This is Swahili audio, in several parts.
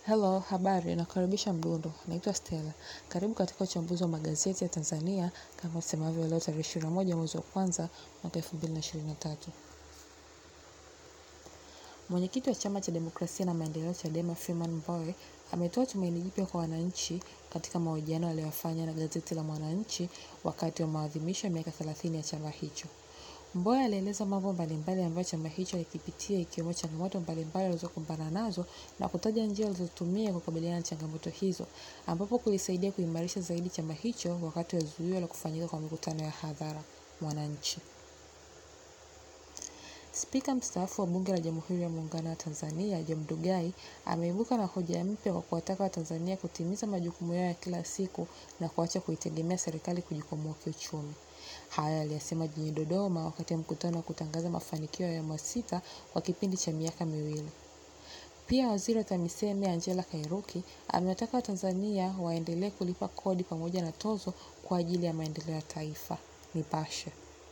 Hello, habari, nakaribisha Mdundo. Naitwa Stella. Karibu katika uchambuzi wa magazeti ya Tanzania kama tusemavyo leo tarehe 21 mwezi wa kwanza mwaka 2023. Mwenyekiti wa Chama cha Demokrasia na Maendeleo Chadema Freeman Mbowe ametoa tumaini jipya kwa wananchi katika mahojiano aliyofanya na gazeti la Mwananchi wakati wa maadhimisho ya miaka 30 ya chama hicho. Mbowe alieleza mambo mbalimbali ambayo chama hicho alikipitia ikiwemo changamoto mbalimbali alizokumbana nazo na kutaja njia alizotumia kukabiliana na changamoto hizo ambapo kulisaidia kuimarisha zaidi chama hicho wakati wa zuio la kufanyika kwa mikutano ya hadhara Mwananchi. Spika mstaafu wa Bunge la Jamhuri ya Muungano wa Tanzania Job Ndugai ameibuka na hoja mpya kwa kuwataka Watanzania kutimiza majukumu yao ya kila siku na kuacha kuitegemea serikali kujikwamua kiuchumi. Haya aliyasema jijini Dodoma wakati wa mkutano wa kutangaza mafanikio ya awamu ya sita kwa kipindi cha miaka miwili. Pia Waziri wa TAMISEMI Angela Kairuki amewataka Watanzania waendelee kulipa kodi pamoja na tozo kwa ajili ya maendeleo ya taifa. Nipashe.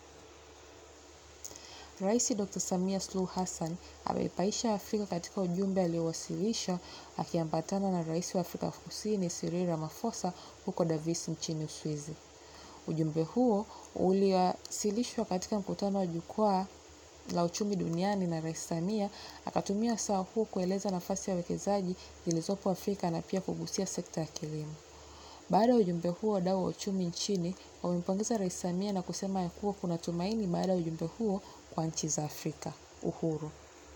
Rais Dr. Samia Suluhu Hassan ameipaisha Afrika katika ujumbe aliowasilisha akiambatana na Rais wa Afrika Kusini Cyril Ramaphosa huko Davos nchini Uswizi. Ujumbe huo uliwasilishwa katika mkutano wa jukwaa la uchumi duniani na Rais Samia akatumia saa huo kueleza nafasi ya wekezaji zilizopo Afrika na pia kugusia sekta ya kilimo. Baada ya ujumbe huo, wadau wa uchumi nchini wamempongeza Rais Samia na kusema ya kuwa kuna tumaini baada ya ujumbe huo kwa nchi za Afrika. Uhuru.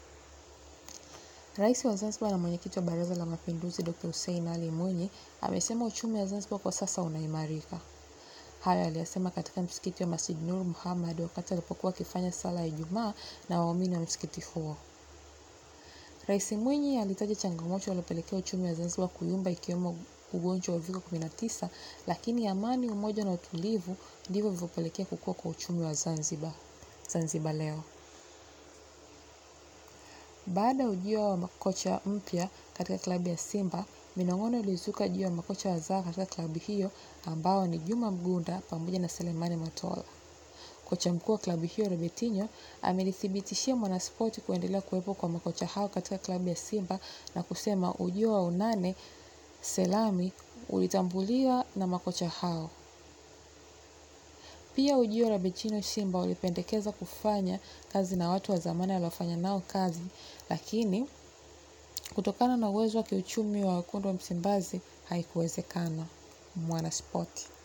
Rais wa Zanzibar na mwenyekiti wa Baraza la Mapinduzi Dr. Hussein Ali Mwinyi amesema uchumi wa Zanzibar kwa sasa unaimarika. Hayo aliyasema katika msikiti wa Masjid Nur Muhammad wakati alipokuwa akifanya sala ya Ijumaa na waumini wa msikiti huo. Rais Mwinyi alitaja changamoto zilizopelekea uchumi wa Zanzibar kuyumba ikiwemo ugonjwa wa uviko 19, lakini amani, umoja na utulivu ndivyo vilivyopelekea kukua kwa uchumi wa Zanzibar. Zanzibar leo. Baada ya ujio wa makocha mpya katika klabu ya Simba, minong'ono ilizuka juu ya makocha wazao katika klabu hiyo ambao ni Juma Mgunda pamoja na Selemani Matola. Kocha mkuu wa klabu hiyo Robertinho amelithibitishia Mwanaspoti kuendelea kuwepo kwa makocha hao katika klabu ya Simba na kusema ujio wa Unane Selami ulitambuliwa na makocha hao. Pia ujio wa Robertinho Simba ulipendekeza kufanya kazi na watu wa zamani waliofanya nao kazi, lakini kutokana na uwezo wa kiuchumi wa wekundu wa Msimbazi haikuwezekana. Mwanaspoti.